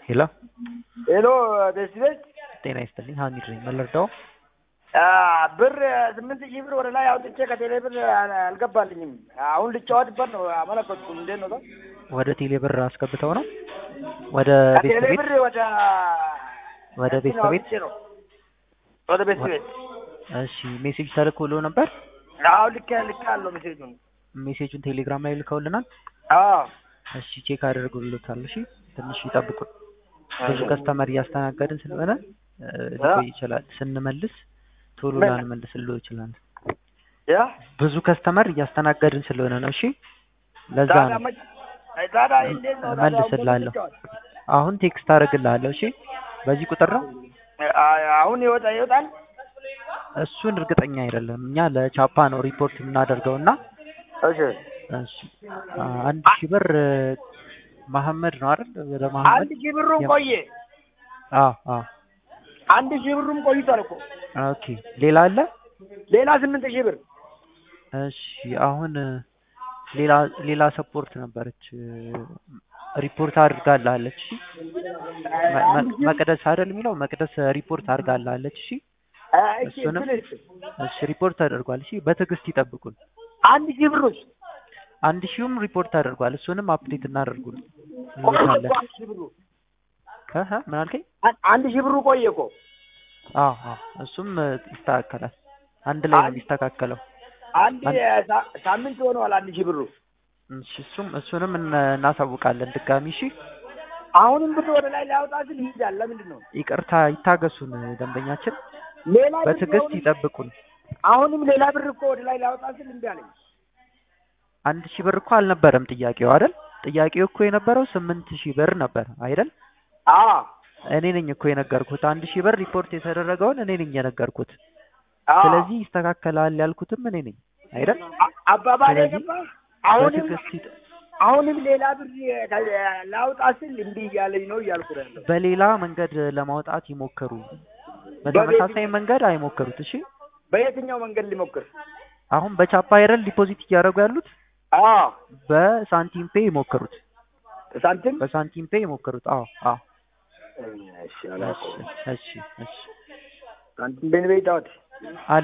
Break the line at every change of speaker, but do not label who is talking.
ሄሎ
ሄሎ ቤስቤት
ጤና ይስጥልኝ ሀሚድ ነኝ ምን ልርዳው
ብር ስምንት ሺህ ብር ወደ ላይ አውጥቼ ከቴሌ ብር አል- አልገባልኝም። አሁን ልጫወትበት ነው አመለከትኩ። እንዴት ነው?
ወደ ቴሌ ብር አስገብተው ነው ወደ ቤት
ከቴሌ
ቤት
ብር ወደ
ወደ ቤት
እንትን
ቤት
አውጥቼ ነው ወደ ቤት ቤት
እሺ ሜሴጅ ተልኮሎ ነበር
አሁን ልክ ልክ አለው ሜሴጁን።
ሜሴጁን ቴሌግራም ላይ ልከውልናል
አዎ
እሺ ቼክ አድርጉልታል እሺ ትንሽ ይጠብቁ ብዙ ከስተመር እያስተናገድን ስለሆነ እ, ሊቆይ ይችላል ስንመልስ ቶሎ
ምን?
ላንመልስልዎ ይችላል
ያ
ብዙ ከስተመር እያስተናገድን ስለሆነ ነው እሺ ለዛ
ታዲያ
ነው
መች- ታዲያ እንዴት ነው? ታዲያ አሁን
እመልስልሃለሁ
ልጫወት?
አሁን ቴክስት አደርግልሃለሁ እሺ በዚህ ቁጥር ነው
አ- አሁን ይወጣ ይወጣል።
እሱን እርግጠኛ አይደለም እኛ ለቻፓ ነው ሪፖርት የምናደርገው እና
እሺ
እሺ አ- አንድ ሺህ ብር እ, መሐመድ ነው አይደል ወደ መሐመድ
አንድ ሺህ ብሩም
የም-
ቆየ።
አዎ አዎ
አንድ ሺህ ብሩም ቆይቷል እኮ
ኦኬ ሌላ አለ
ሌላ ስምንት ሺህ ብር
እሺ አሁን እ, ሌላ ሌላ ሰፖርት ነበረች እ, ሪፖርት አድርጋላለች እሺ መ- መ- መቅደስ አይደል የሚለው መቅደስ ሪፖርት አድርጋላለች እሺ
አ፣ እሺ
እሱንም
ትንሽ
እሺ ሪፖርት አድርጓል እሺ በትዕግስት ይጠብቁን
አንድ ሺህ ብሮች
አንድ ሺውም ሪፖርት አድርጓል እሱንም አፕዴት እናደርጉን
ቆየ
እንልካለን
እኮ አንድ ሺህ ብሩ
እህ ምን አልከኝ
አን- አንድ ሺህ ብሩ ቆየ እኮ
አዎ አዎ እሱም እ, ይስተካከላል አንድ ላይ ነው
አንድ-
የሚስተካከለው
አንድ
አንድ-
ሳ- ሳምንት ሆነዋል አንድ ሺህ ብሩ
እሺ እሱም እሱንም እነ- እናሳውቃለን ድጋሚ እሺ
አሁንም ብር ወደ ላይ ሊያወጣ ስል ይሄዳል ለምንድን ነው
ይቅርታ ይታገሱን ደንበኛችን
ሌላ ብር
በትዕግስት
አሁንም-
ይጠብቁን
አሁንም ሌላ ብር እኮ ወደ ላይ ሊያወጣ ስል እምቢ አለኝ
አንድ ሺህ ብር እኮ አልነበረም ጥያቄው አይደል ጥያቄው እኮ የነበረው ስምንት ሺህ ብር ነበር አይደል
አዎ
እኔ ነኝ እኮ የነገርኩት አንድ ሺህ ብር ሪፖርት የተደረገውን እኔ ነኝ የነገርኩት
አዎ
ስለዚህ ይስተካከላል ያልኩትም እኔ ነኝ አይደል
አ- አባባል
ስለዚህ
የገባ አሁንም
በትዕግስት ይጠ-
አሁንም ሌላ ብር የ- ላውጣ ስል እምቢ እያለኝ ነው እያልኩ ነው ያለው
በሌላ መንገድ ለማውጣት ይሞክሩ በተመሳሳይ መንገድ አይሞክሩት እሺ
በየትኛው መንገድ ሊሞክር
አሁን በቻፓ አይደል ዲፖዚት እያደረጉ ያሉት
አዎ
በሳንቲም ፔ ይሞክሩት
ሳንቲም
በሳንቲም ፔ ይሞክሩት አዎ አዎ
እሺ
እሺ
አላውቀውም
እሺ እሺ
ሳንቲም ቤን ቤት አወት